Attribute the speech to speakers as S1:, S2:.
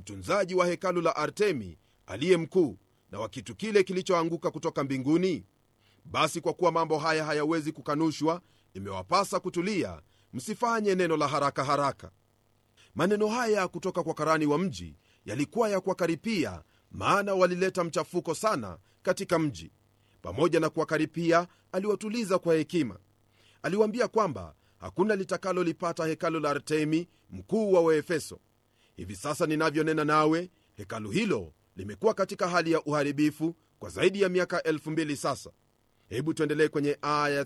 S1: mtunzaji wa hekalu la artemi aliye mkuu na wa kitu kile kilichoanguka kutoka mbinguni basi kwa kuwa mambo haya hayawezi kukanushwa imewapasa kutulia msifanye neno la haraka haraka maneno haya kutoka kwa karani wa mji yalikuwa ya kuwakaripia maana walileta mchafuko sana katika mji pamoja na kuwakaripia aliwatuliza kwa hekima aliwaambia kwamba hakuna litakalolipata hekalu la artemi mkuu wa waefeso hivi sasa ninavyonena nawe hekalu hilo limekuwa katika hali ya uharibifu kwa zaidi ya miaka 2000 sasa hebu tuendelee kwenye aya